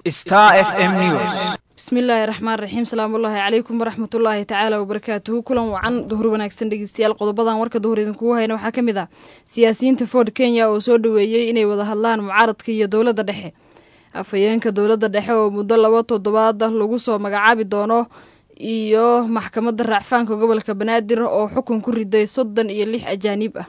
Star FM News. bismillaahi raxmaan raxiim salaamullaahi calaykum waraxmatullaahi tacaala wabarakaatuhu kulan wacan duhur wanaagsan dhegeystayaal qodobadan warka duhur idinkugu hayna waxaa ka mid ah siyaasiyiinta ford kenya oo soo dhoweeyey inay wada hadlaan mucaaradka iyo dowladda dhexe afhayeenka dowladda dhexe oo muddo laba toddobaad lagu soo magacaabi doono iyo maxkamadda raacfaanka gobolka banaadir oo xukun ku riday soddon iyo lix ajaaniib ah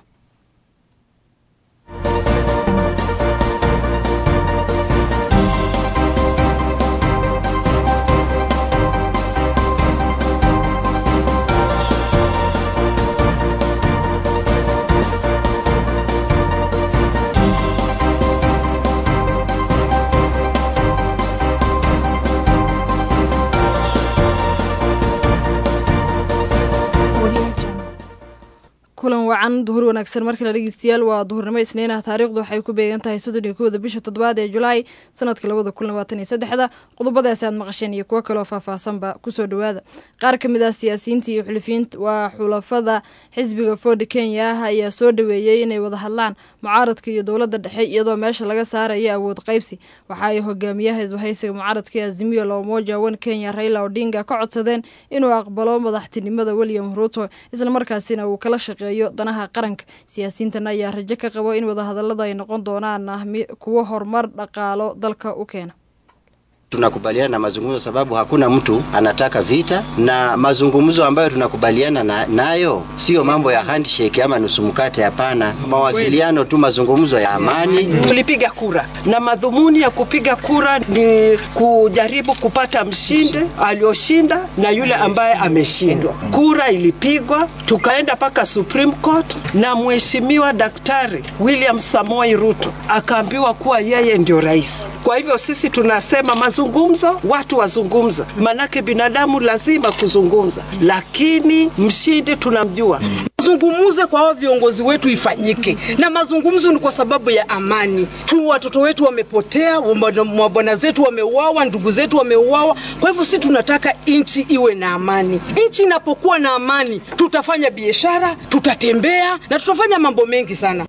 kulan wacan duhur wanaagsan markale dhegeystayaal waa duhurnimo isniin ah taariikhdu waxay ku beegan tahay soddon iyo kowda bisha toddobaad ee julaay sanadka labada kun labaatan iyo saddexda qodobadaasi aad maqasheen iyo kuwo kaloo faahfaahsanba kusoo dhowaada qaar ka mid ah siyaasiyiinta iyo xulfiyiinta waa xulafada xisbiga ford kenya ah ayaa soo dhoweeyey inay wada hadlaan mucaaradka iyo dowladda dhexe iyadoo meesha laga saaraya awood qaybsi waxa ay hogaamiyaha isbahaysiga mucaaradka ee azimiyo loomoja wan kenya raila odinga ka codsadeen inuu aqbalo madaxtinimada william ruto islamarkaasina uu kala shaqeey danaha qaranka siyaasiyiintan ayaa rajo ka qabo in wadahadalada ay noqon doonaan kuwo horumar dhaqaalo dalka u keena Tunakubaliana na mazungumzo sababu hakuna mtu anataka vita, na mazungumzo ambayo tunakubaliana na, nayo sio mambo ya handshake ama nusu mkate. Hapana, mawasiliano tu, mazungumzo ya amani. Tulipiga kura na madhumuni ya kupiga kura ni kujaribu kupata mshindi aliyoshinda na yule ambaye ameshindwa. Kura ilipigwa, tukaenda mpaka Supreme Court na mheshimiwa Daktari William Samoei Ruto akaambiwa kuwa yeye ndio rais. Kwa hivyo sisi tunasema mazungumzo, watu wazungumza, manake binadamu lazima kuzungumza, lakini mshindi tunamjua. Mazungumze kwa hao viongozi wetu ifanyike, na mazungumzo ni kwa sababu ya amani tu. Watoto wetu wamepotea, mabwana zetu wameuawa, ndugu zetu wameuawa. Kwa hivyo si tunataka nchi iwe na amani. Nchi inapokuwa na amani, tutafanya biashara, tutatembea na tutafanya mambo mengi sana.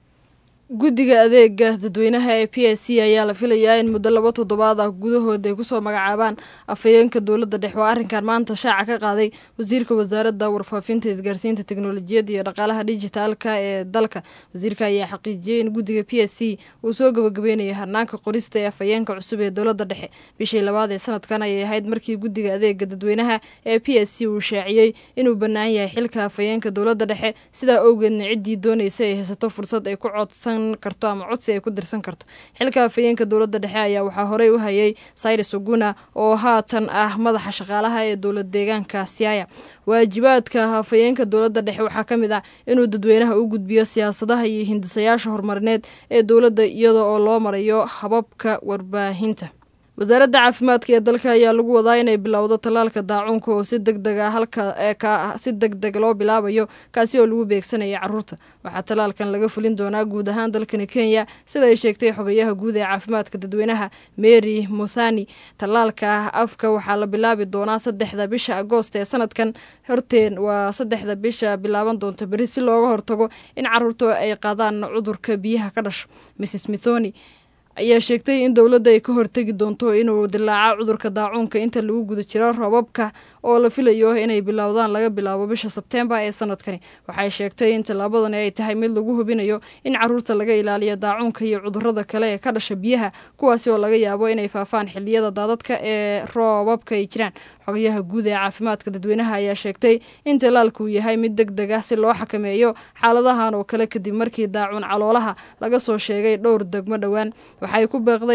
guddiga adeega dadweynaha ee p s c ayaa la filayaa in muddo laba toddobaad ah gudahood ay kusoo magacaabaan afhayeenka dowladda dhexe oo arrinkan maanta shaaca ka qaaday wasiirka wasaaradda warfaafinta isgaarsiinta teknolojiyadda iyo dhaqaalaha dijitaalka ee dalka wasiirka ayaa xaqiijiyey in guddiga p s c uu soo gabagabeynaya harnaanka qorista ee afhayeenka cusub ee dowladda dhexe bishii labaad ee sanadkan ayay ahayd markii guddiga adeega dadweynaha ee p s c uu shaaciyey inuu bannaan yahay xilka afhayeenka dowladda dhexe sidaa owgeedna ciddii doonaysa ay haysato fursad ay ku codsan karto ama codsi ay ku dirsan karto xilka afhayeenka dowladda dhexe ayaa waxaa horey u hayay cyrus oguna oo haatan ah madaxa shaqaalaha ee dowlad deegaanka siaya waajibaadka afhayeenka dowladda dhexe waxaa ka mid ah inuu dadweynaha u gudbiyo siyaasadaha iyo hindisayaasha horumarineed ee dowladda iyada oo loo marayo hababka warbaahinta wasaaradda caafimaadka ee dalka ayaa lagu wadaa inay bilowdo tallaalka daacuunka oo si deg deg a halka si deg deg loo bilaabayo kaasi oo lagu beegsanaya carruurta waxaa tallaalkan laga fulin doonaa guud ahaan dalkani kenya sida ay sheegtay xogayaha guud ee caafimaadka dadweynaha mary muthani tallaalka afka waxaa la bilaabi doonaa saddexda bisha agoost ee sanadkan horteen waa saddexda bisha bilaaban doonta beri si looga hortago in carruurtu ay qaadaan cudurka biyaha ka dhasho mrs mithoni ayaa sheegtay in dowladda ay ka hortegi doonto inuu dilaaco cudurka daacuunka inta lagu guda jiro roobabka oo la filayo inay bilowdaan laga bilaabo bisha sebteembar ee sanadkani waxay sheegtay in tallaabadani ay tahay mid lagu hubinayo in caruurta laga ilaaliyo daacuunka iyo cudurada kale ee ka dhasha biyaha kuwaasi oo laga yaabo inay faafaan xiliyada daadadka ee roobabka ay jiraan xogayaha guud ee caafimaadka dadweynaha ayaa sheegtay in tallaalku yahay mid deg deg ah si loo xakameeyo xaaladahan oo kale kadib markii daacuun caloolaha laga soo sheegay dhowr degmo dhowaan waxay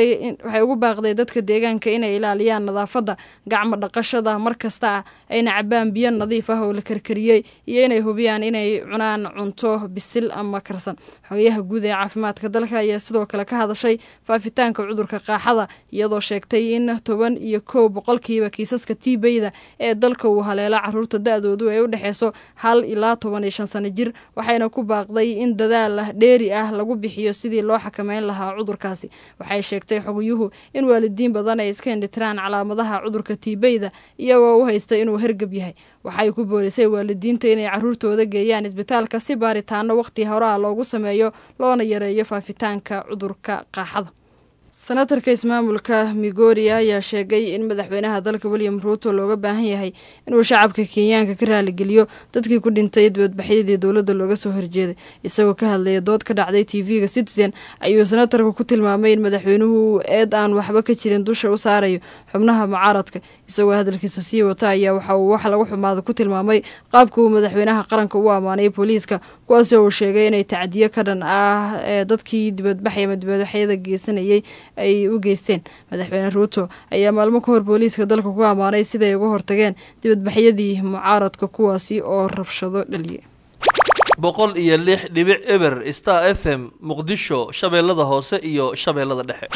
ugu baaqday dadka deegaanka inay ilaaliyaan nadaafadda gacmo dhaqashada mar kasta ah ayna cabaan biyo nadiif ah oo la karkariyey iyo inay hubiyaan inay cunaan cunto bisil ama karsan xogayaha guud ee caafimaadka dalka ayaa sidoo kale ka hadashay faafitaanka cudurka qaaxada iyadoo sheegtay in toban iyo kow boqolkiiba kiisaska tiibeyda ee dalka uu haleelo caruurta da-doodu ay u dhexeyso hal ilaa toban iyo shan sano jir waxayna ku baaqday in dadaal dheeri ah lagu bixiyo sidii loo xakameyn lahaa cudurkaasi waxay sheegtay xogiyuhu in waalidiin badan ay iska indhitiraan calaamadaha cudurka tiibeyda iyagoo u haysta inuu hergab yahay waxay ku boorisay waalidiinta inay caruurtooda geeyaan isbitaalka si baaritaano waqti hore ah loogu sameeyo loona yareeyo faafitaanka cudurka qaaxada senatarka ismaamulka migori ayaa sheegay in madaxweynaha dalka william ruuto looga baahan yahay inuu shacabka kenyaanka ka raaligeliyo dadkii ku dhintay dibadbaxyadii dowladda looga soo horjeeday isagoo ka hadlaya dood ka dhacday tv-ga citizen ayuu senatarka ku tilmaamay in madaxweynuhu eed aan waxba ka jirin dusha u saarayo xubnaha mucaaradka isagoo hadalkiisa sii wata ayaa waxa uu wax lagu xumaada ku tilmaamay qaabka uu madaxweynaha qaranka u ammaanay booliiska kuwaasi uu sheegay inay tacdiyo ka dhan ah ee dadkii dibadbaxay ama dibadbaxyada geysanayay ay u geysteen madaxweyne ruuto ayaa maalmo ka hor booliiska dalka ku ammaanay siday uga hortageen dibadbaxyadii mucaaradka kuwaasi oo rabshado dhaliyay boqol iyo lix dhibic eber star f m muqdisho shabeellada hoose iyo shabeellada dhexe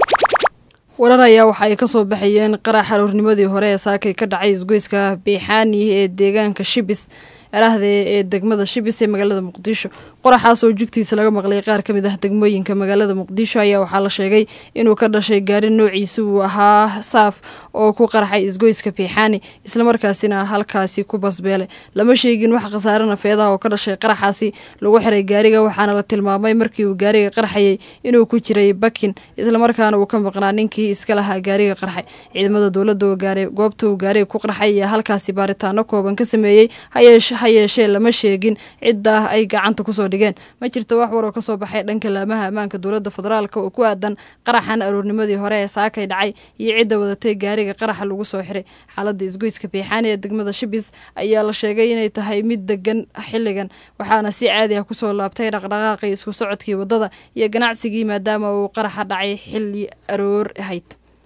warar ayaa waxa ay kasoo baxayeen qarax aroornimadii hore ee saakay ka dhacay isgoyska beexaani ee deegaanka shibis erahde ee degmada shibis ee magaalada muqdisho qoraxaas oo jugtiisa laga maqlay qaar ka mid ah degmooyinka magaalada muqdisho ayaa waxaa la sheegay inuu ka dhashay gaari noociisa uu ahaa saaf oo ku qarxay isgoyska beexaani islamarkaasina halkaasi ku basbeelay lama sheegin wax khasaare nafeedaha oo ka dhashay qaraxaasi lagu xiray gaariga waxaana la tilmaamay markii uu gaariga qarxayay inuu ku jiray bakin islamarkaana uu ka maqnaa ninkii iska lahaa gaariga qarxay ciidamada dowladda oo gaaray goobta uu gaariga ku qarxay ayaa halkaasi baaritaano kooban ka sameeyey ha yeeshee lama sheegin cidda ay gacanta kusoo dhigeen ma jirto wax war oo kasoo baxay dhanka laamaha ammaanka dowladda federaalk oo ku aadan qaraxan aroornimadii hore ee saakay dhacay iyo cidda wadatay gaariga qaraxa lagu soo xiray xaaladda isgoyska beexaani ee degmada shibis ayaa la sheegay inay tahay mid degan xilligan waxaana si caadi ah kusoo laabtay dhaqdhaqaaqii isku socodkii waddada iyo ganacsigii maadaama uu qaraxa dhacay xilli aroor ahayd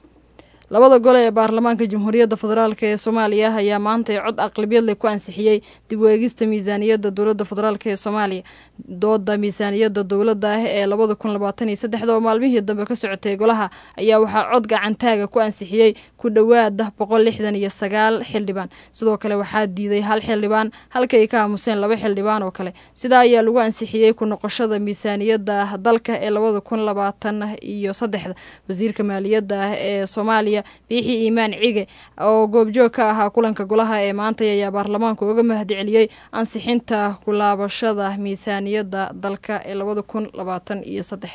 labada gole ee baarlamaanka jamhuuriyadda federaalk ee soomaaliya ayaa maanta cod aqlabiyadle ku ansixiyey dib u eegista miisaaniyadda dowladda federaalk ee soomaaliya dooda miisaaniyadda dowladda ah ee labada kun labaatan iyo saddexda oo maalmihii dambe ka socotay golaha ayaa waxaa cod gacantaaga ku ansixiyey ku dhowaada boqol lixdan iyo sagaal xildhibaan sidoo kale waxaa diiday hal xildhibaan halka ay ka aamuseen laba xildhibaan oo kale sidaa ayaa lagu ansixiyey ku noqoshada miisaaniyadda dalka ee labada kun labaatan iyo saddexda wasiirka maaliyadda ee soomaaliya biixi iimaan cige oo goobjoog ka ahaa kulanka golaha ee maantay ayaa baarlamaanku uga mahadceliyey ansixinta kulaabashada miisaaniyadda dalka ee labada kun labaatan iyo saddex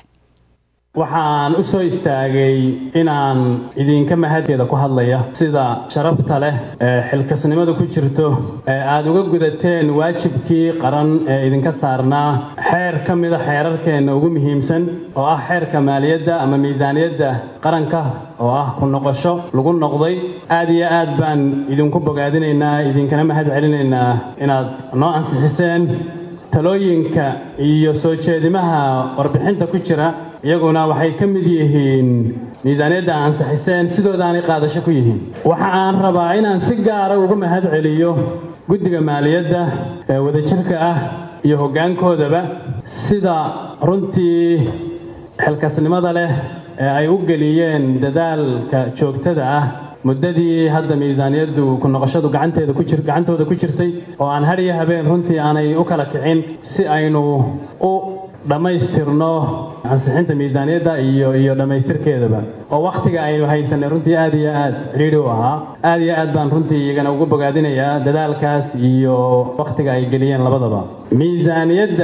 waxaan u soo istaagay inaan idinka mahadkeeda ku hadlaya sida sharafta leh ee xilkasnimada ku jirto ee aada uga gudateen waajibkii qaran ee idinka saarnaa xeer ka mida xeerarkeenna ugu muhiimsan oo ah xeerka maaliyadda ama miisaaniyadda qaranka oo ah ku noqosho lagu noqday aad iyo aad baan idinku bogaadinaynaa idinkana mahad celinaynaa inaad noo ansixiseen talooyinka iyo soo jeedimaha warbixinta ku jira iyaguna waxay ka mid yihiin miisaaniyadda ansixiseen sidoodaanay qaadasho ku yihiin waxa aan rabaa inaan si gaara uga mahad celiyo guddiga maaliyadda ee wadajirka ah iyo hoggaankoodaba sida runtii xilkasnimada leh ee ay u geliyeen dadaalka joogtada ah muddadii hadda miisaaniyaddu ku noqoshadu gacanteeda ku jir gacantooda ku jirtay oo aan har iyo habeen runtii aanay u kala kicin si aynu u dhammaystirno ansixinta miisaaniyadda iyo iyo dhammaystirkeedaba oo wakhtiga aynu haysanay runtii aad iyo aad cidhiidhi u ahaa aad iyo aad baan runtii iyagana ugu bogaadinayaa dadaalkaas iyo wakhtiga ay geliyeen labadaba miisaaniyadda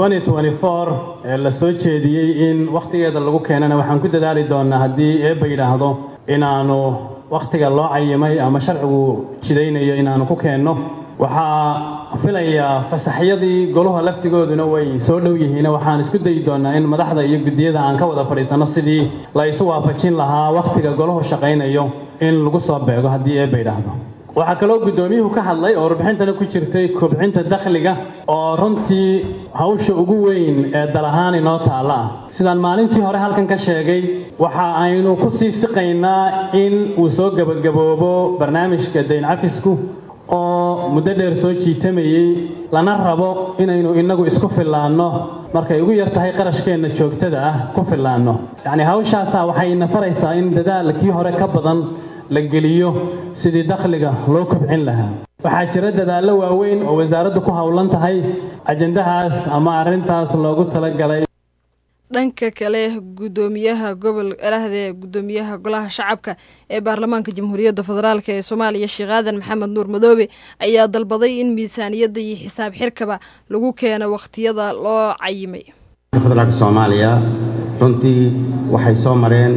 ee la soo jeediyey in wakhtigeeda lagu keenana waxaan ku dadaali doonaa haddii eebba yidhaahdo inaanu wakhtiga loo cayimay ama sharcigu jidaynayo inaanu ku keenno waxaa filayaa fasaxyadii goluha laftigooduna way soo dhow yihiin waxaan isku dayi doonaa in madaxda iyo guddiyada aan ka wada fadhiisanno sidii la isu waafajin lahaa wakhtiga golahu shaqaynayo in lagu soo beego haddii eebba yidhaahdo waxaa kaloo guddoomiyuhu ka hadlay oo warbixintana ku jirtay kobcinta dakhliga oo runtii hawsha ugu weyn ee dal ahaan inoo taalla ah sidaan maalintii hore halkan ka sheegay waxa aynu ku sii siqaynaa in uu soo gebagaboobo barnaamijka dayn cafisku oo muddo dheer soo jiitamayey lana rabo inaynu innagu isku fillaanno markay ugu yar tahay qarashkeenna joogtada ah ku fillaanno yacnii hawshaasaa waxayna faraysaa in dadaalkii hore ka badan la geliyo sidii dakhliga loo kobcin lahaa waxaa jira dadaallo waaweyn oo wasaaraddu ku howlan tahay ajandahaas ama arrintaas loogu talagalay dhanka kale gudoomiyaha gobol erahde gudoomiyaha golaha shacabka ee baarlamaanka jamhuuriyadda federaalk ee soomaaliya sheekh aadan maxamed nuur madoobe ayaa dalbaday in miisaaniyadda iyo xisaab xirkaba lagu keeno wakhtiyada loo cayimay federaalka soomaaliya runtii waxay soo mareen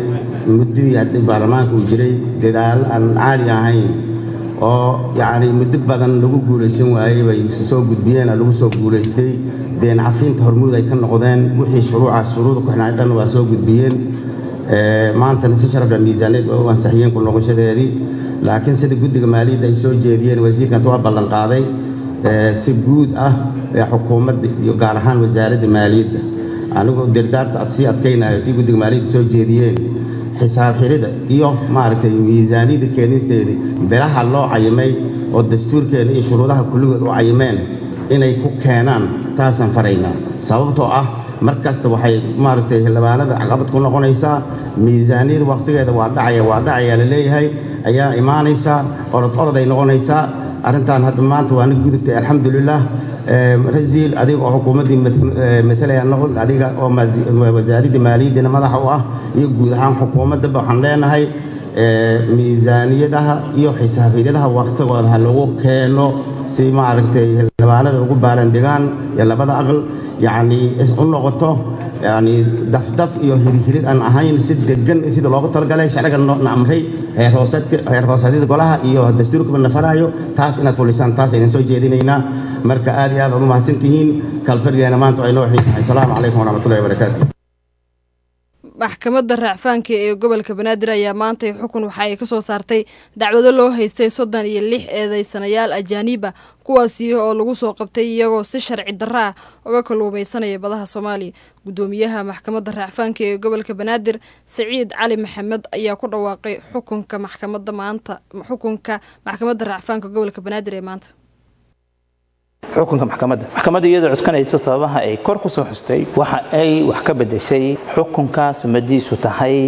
muddadii haddii baarlamaanka uu jiray dadaalo aan caadi ahayn oo yacni muddo badan lagu guulaysan waayey bay soo gudbiyeen oo lagu soo guulaystay deen cafinta hormuud ay ka noqdeen wixii shuruucaas shuruuda ku xidhnaa dhan waa soo gudbiyeen maantana si sharafla miisaaniyad waa u ansaxiyeen ku noqoshadeedii laakiin sida guddiga maaliyadda ay soo jeediyeen wasiirkanta waa ballan qaaday si guud ah xukuumadda iyo gaar ahaan wasaaradda maaliyadda anigu dirdaarta ad sii adkaynayo tii guddiga maaliyadda soo jeediyeen xisaab xirida iyo maaragtay miisaaniyadda keenisteedii bilaha loo cayimay oo dastuurkeena iyo shuruudaha kulligood u cayimeen inay ku keenaan taasaan faraynaa sababtoo ah mar kasta waxay maaragtay xildhibaanada caqabad ku noqonaysaa miisaaniyada wakhtigeeda waa dhacaya waa dhacaya la leeyahay ayaa imaanaysaa orod orod ay noqonaysaa arrintan hadda maanta waana gudubtay alxamdulilah rasiil adiga oo xukuumaddii matalaya noqon adiga oo wasaaradda maaliyaddina madaxa u ah iyo guud ahaan xukuumaddaba waxaan leenahay miisaaniyadaha iyo xisaabiyaadaha wakhtigooda ha lagu keeno si maaragtay xildhibaanada ugu baarandegaan iyo labada aqal yacni u noqoto yani dafdaf iyo hirhirig aan ahayn si degan sida loogu talagalay sharciga na amray heer hoosadyada golaha iyo dastuurkaba nafaraayo taas inaad fulisaan taas aynan soo jeedinaynaa marka aad iyo aad aad u mahadsan tihiin kalfadhigeena maanta ay noo xiisahay asalaamu calaykum waraxmatullahi wabarakaatu maxkamadda raacfaanka ee gobolka banaadir ayaa maantay xukun waxa ay ka soo saartay dacwado loo haystay soddon iyo lix eedeysanayaal ajaaniiba kuwaasi oo lagu soo qabtay iyagoo si sharci darro ah uga kalluumaysanaya badaha soomaaliya guddoomiyaha maxkamadda raacfaanka ee gobolka banaadir saciid cali maxamed ayaa ku dhawaaqay xukunka maxkamadda maanta xukunka maxkamadda raacfaanka gobolka banaadir ee maanta xukunka maxkamadda maxkamadda iyadoo cuskanayso sababaha ay kor ku soo xustay waxa ay wax ka beddeshay xukunka sumadiisu tahay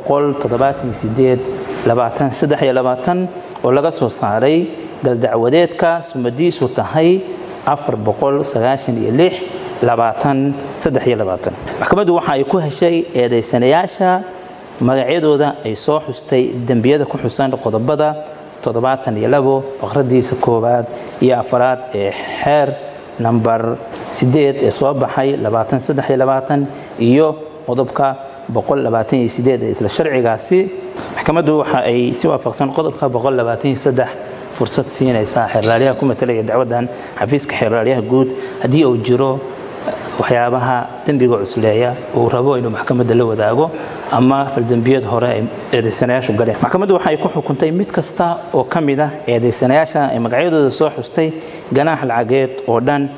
oo laga soo saaray galdacwadeedka sumadiisu tahay maxkamaddu waxa ay ku heshay eedaysanayaasha magacyadooda ay soo xustay dembiyada ku xusan qodobada faqradiisa koowaad iyo afaraad ee xeer nambar sideed ee soo baxay iyo qodobka ee isla sharcigaasi maxkamaddu waxa ay si waafaqsan qodobka fursad siinaysaa xeerlaaliyaha ku matalaya dacwadan xafiiska xeerlaaliyaha guud haddii uu jiro waxyaabaha dembiga cusleeya uu rabo inuu maxkamadda la wadaago ama faldembiyad hore ay eedaysanayaashu galeen maxkamaddu waxay ku xukuntay mid kasta oo ka mid ah eedaysanayaasha ay magacyadooda soo xustay ganaax lacageed oo dhan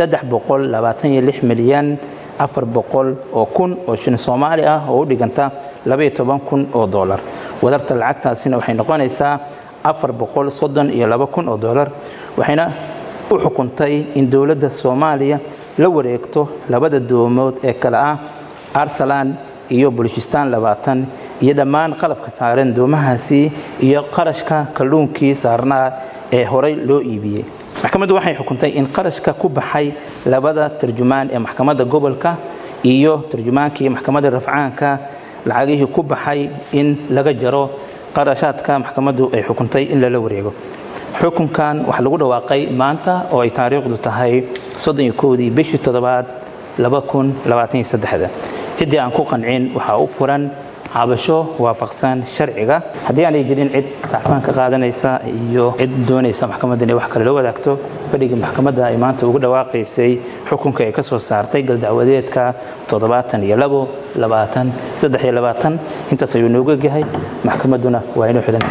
milyan afar boqol oo kun oo shilin soomaali ah oo u dhiganta labaiyo toban kun oo doolar wadarta lacagtaasina waxay noqonaysaa afar boqol soddon iyo laba kun oo doolar waxayna u xukuntay in dowladda soomaaliya la wareegto labada doomood ee kale ah arsalan iyo bulishistaan labaatan iyo dhammaan qalabka saaran doomahaasi iyo qarashka kalluunkii saarnaa ee horey loo iibiyey maxkamaddu waxay xukuntay in qarashka ku baxay labada tarjumaan ee maxkamadda gobolka iyo tarjumaankii maxkamadda rafcaanka lacagihii ku baxay in laga jaro qarashaadka maxkamaddu ay xukuntay in lala wareego xukunkan waxaa lagu dhawaaqay maanta oo ay taariikhdu tahay soddoniyokowdii bishii toddobaad ciddii aan ku qancin waxaa u furan cabasho waafaqsan sharciga haddii aanay jirin cid racfaan ka qaadanaysa iyo cid doonaysa maxkamadda inay wax kale la wadaagto fadhigii maxkamadda ay maanta ugu dhawaaqaysay xukunka ay ka soo saartay galdacwadeedka intaas ayuu nooga gahay maxkamadduna waa inuu xidhan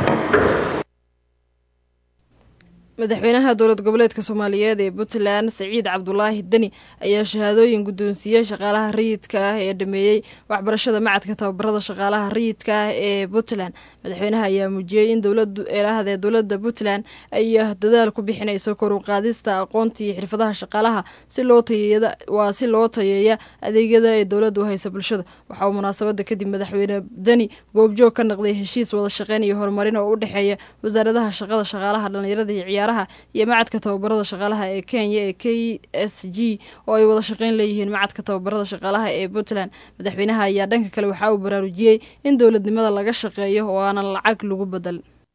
madaxweynaha dowlad goboleedka soomaaliyeed ee puntland saciid cabdulaahi deni ayaa shahaadooyin guddoonsiiyey shaqaalaha rayidka ah ee dhameeyey waxbarashada macadka tababarada shaqaalaha rayidka ah ee puntland madaxweynaha ayaa muujiyey in dowladeeraahadee dowladda puntland ay dadaal ku bixinayso koru qaadista aqoonta iyo xirfadaha shaqaalaha waa si loo tayeeya adeegyada ee dowladdu haysa bulshada waxauu munaasabada kadib madaxweyne deni goobjoog ka naqday heshiis wada shaqeyn iyo horumarin oo u dhexeeya wasaaradaha shaqada shaqaalaha dhallinyarada iyo ciyaaraha iyo macadka tababarada shaqaalaha ee kenya ee k s g oo ay wada shaqeyn leeyihiin macadka tababarada shaqaalaha ee puntland madaxweynaha ayaa dhanka kale waxaa uu baraarujiyey in dowladnimada laga shaqeeyo oo aanan lacag lagu badal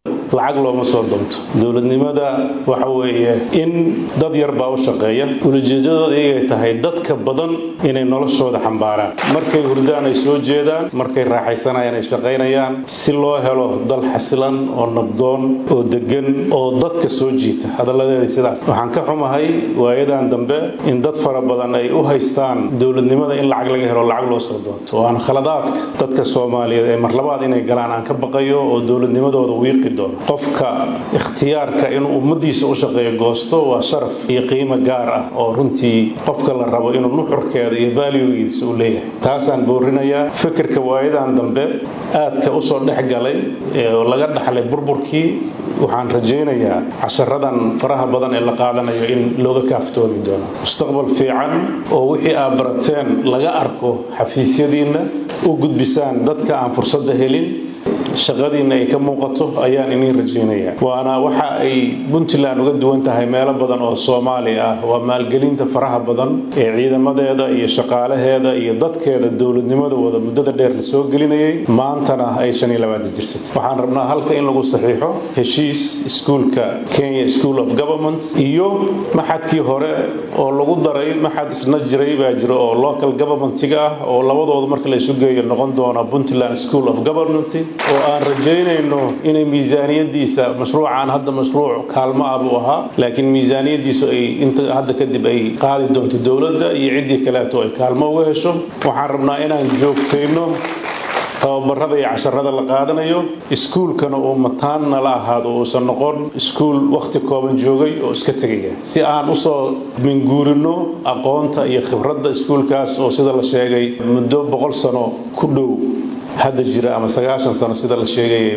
lacag looma soo doonto dowladnimada waxa weeye in dad yar baa u shaqeeya ulajeedadooda iyagay tahay dadka badan inay noloshooda xambaaraan markay hurdaan ay soo jeedaan markay raaxaysanayaan ay shaqaynayaan si loo helo dal xasilan oo nabdoon oo degan oo dadka soo jiita hadalladeeda sidaas waxaan ka xumahay waayadan dambe in dad fara badan ay u haystaan dowladnimada in lacag laga helo lacag loo soo doonto oo aan khaladaadka dadka soomaaliyeed ee marlabaad inay galaan aan ka baqayo oo dowladnimadooda wiiqi doono qofka ikhtiyaarka inuu ummadiisa u shaqeeyo goosto waa sharaf iyo qiimo gaar ah oo runtii qofka la rabo inuu nuxurkeeda iyo valuegiisa u leeyahay taasaan boorinayaa fikirka waayadan dambe aadka usoo dhex galay oo laga dhaxlay burburkii waxaan rajaynayaa casharadan faraha badan ee la qaadanayo in looga kaaftoomi doono mustaqbal fiican oo wixii aad barateen laga arko xafiisyadiinna u gudbisaan dadka aan fursadda helin shaqadiinna ay ka muuqato ayaan iniin rajaynayaa waana waxa ay puntland uga duwan tahay meelo badan oo soomaali ah waa maalgelinta faraha badan ee ciidamadeeda iyo shaqaalaheeda iyo dadkeeda dowladnimadooda muddada dheer la soo gelinayay maantana ay shan iyo labaatan jirsatay waxaan rabnaa halka in lagu saxiixo heshiis iskuulka kenya school of government iyo maxadkii hore oo lagu daray maxad isna jiray baa jira oo local governmentiga ah oo labadooda marka la isu geeyo noqon doona puntland school of government oo aan rajaynayno inay miisaaniyadiisa mashruucaan hadda mashruuc kaalmo ah buu ahaa laakiin miisaaniyadiisu ay inta hadda kadib ay qaadi doonto dowladda iyo ciddii kaleeto ay kaalmo uga hesho waxaan rabnaa inaan joogtayno tababarada iyo casharada la qaadanayo iskuulkana uu mataanna la ahaado uusan noqon iskuul wakhti kooban joogay oo iska tegaya si aan usoo minguurino aqoonta iyo khibradda iskuulkaas oo sida la sheegay muddo boqol sano ku dhow hadda jira ama sagaashan sano sida la sheegayay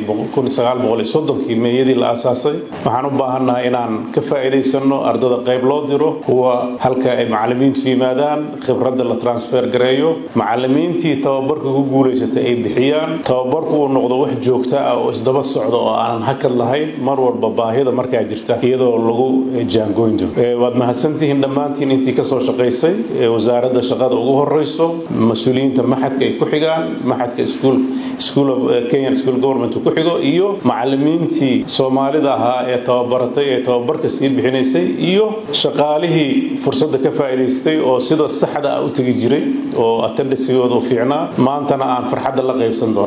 kii meeyadii la aasaasay waxaan u baahannahay inaan ka faa'iidaysano ardada qayb loo diro kuwa halka ay macallimiintu yimaadaan khibradda la transfer gareeyo macallimiintii tababarka ku guulaysatay ay bixiyaan tababarku uu noqdo wax joogta ah oo isdaba socda oo aanan hakad lahayn mar walba baahida markaa jirta iyadoo lagu jaangoyn doono waad mahadsantihiin dhammaantiin intii kasoo shaqaysay wasaaradda shaqada ugu horeyso mas-uuliyiinta maxadka ay ku xigaan maxadka school school of Kenyan school government ku xigo iyo macallimiintii Soomaalida ahaa ee tababaratay ee tababarka sii bixinaysay iyo shaqaalihii fursadda ka faa'iidaystay oo sida saxda ah u tagi jiray oo attendance-gooda u fiicnaa maantana aan farxadda la qaybsan doono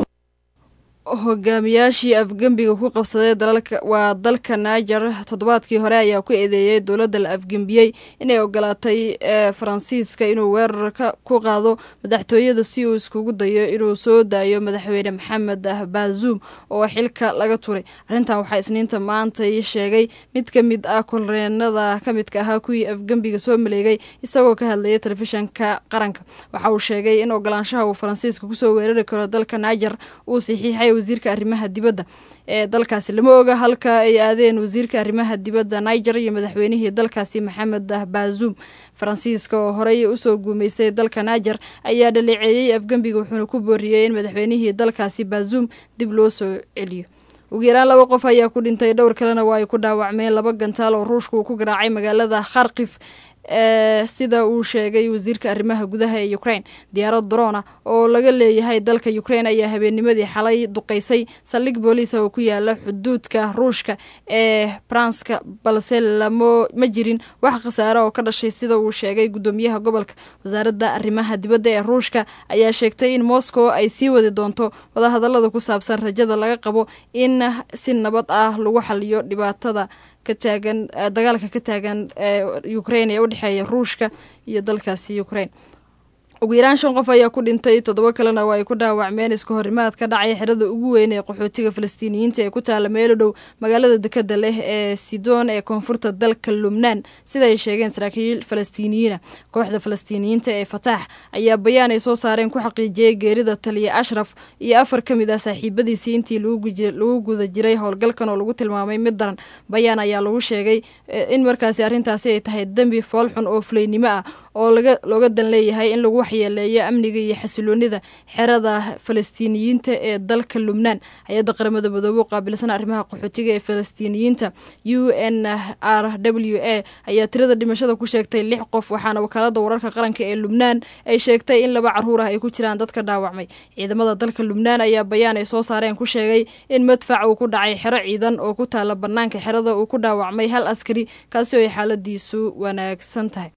hogaamiyaashii afgembiga ku qabsaday dalalka waa dalka niger toddobaadkii hore ayaa ku eedeeyey dowladda la afgembiyey inay ogolaatay faransiiska inuu weerarka ku qaado madaxtooyada si uu iskugu dayo inuu soo daayo madaxweyne maxamed bazuum oo xilka laga turay arrintan waxaa isniinta maantay sheegay mid ka mid ah kolreenada ka midka ahaa kuwii afgembiga soo maleegay isagoo ka hadlayay telefishanka qaranka waxa uu sheegay in ogolaanshaha uu faransiiska kusoo weerari karo dalka niger uu saxiixay wasiirka arrimaha dibadda ee dalkaasi lama oga halka ay aadeen wasiirka arrimaha dibadda niger iyo madaxweynihii dalkaasi maxamed bazuum faransiiska oo horey usoo guumeystay dalka niger ayaa dhaleeceeyey afgembiga wuxuuna ku booriyey in madaxweynihii dalkaasi bazuum dib loo soo celiyo ugu yaraan laba qof ayaa ku dhintay dhowr kalena waa ay ku dhaawacmeen laba gantaal oo ruushka uu ku garaacay magaalada kharkif ee sida uu sheegay wasiirka arrimaha gudaha ee ukraine diyaarad drona oo laga leeyahay dalka ukraine ayaa habeennimadii xalay duqeysay saldhig booliisa oo ku yaala xuduudka ruushka ee branska balse lamo ma jirin wax khasaare oo ka dhashay sida uu sheegay guddoomiyaha gobolka wasaaradda arrimaha dibadda ee ruushka ayaa sheegtay in moscow ay sii wadi doonto wadahadallada ku saabsan rajada laga qabo in si nabad ah lagu xaliyo dhibaatada kataagan dagaalka ka taagan ukraine ee udhexeeya ruushka iyo dalkaasi ukraine ugu yaraan shan qof ayaa ku dhintay toddoba kalena waa ay ku dhaawacmeen iska horimaad ka dhacay xerada ugu weyn ee qaxootiga falastiiniyiinta ee ku taala meelo dhow magaalada dekada leh ee sidoon ee koonfurta dalka lubnaan sida ay sheegeen saraakiil falastiiniyiina kooxda falastiiniyiinta ee fataax ayaa bayaan ay soo saareen ku xaqiijiyey geerida taliya ashraf iyo afar ka mid ah saaxiibadiisii intii lagu guda jiray howlgalkan oo lagu tilmaamay mid daran bayaan ayaa lagu sheegay in markaasi arrintaasi ay tahay dembi foolxun oo fulaynimo ah oo looga dan leeyahay in lagu waxyeeleeyo amniga iyo xasiloonida xerada falastiiniyiinta ee dalka lubnaan hay-adda qaramada midoobe u qaabilsan arrimaha qaxootiga ee falastiiniyiinta u n r w a ayaa tirada dhimashada ku sheegtay lix qof waxaana wakaalada wararka qaranka ee lubnaan ay sheegtay in laba caruur ah ay ku jiraan dadka dhaawacmay ciidamada dalka lubnaan ayaa bayaan ay soo saareen ku sheegay in madfac uu ku dhacay xero ciidan oo ku taala banaanka xerada uu ku dhaawacmay hal askari kaasi oo ay xaaladiisu wanaagsan tahay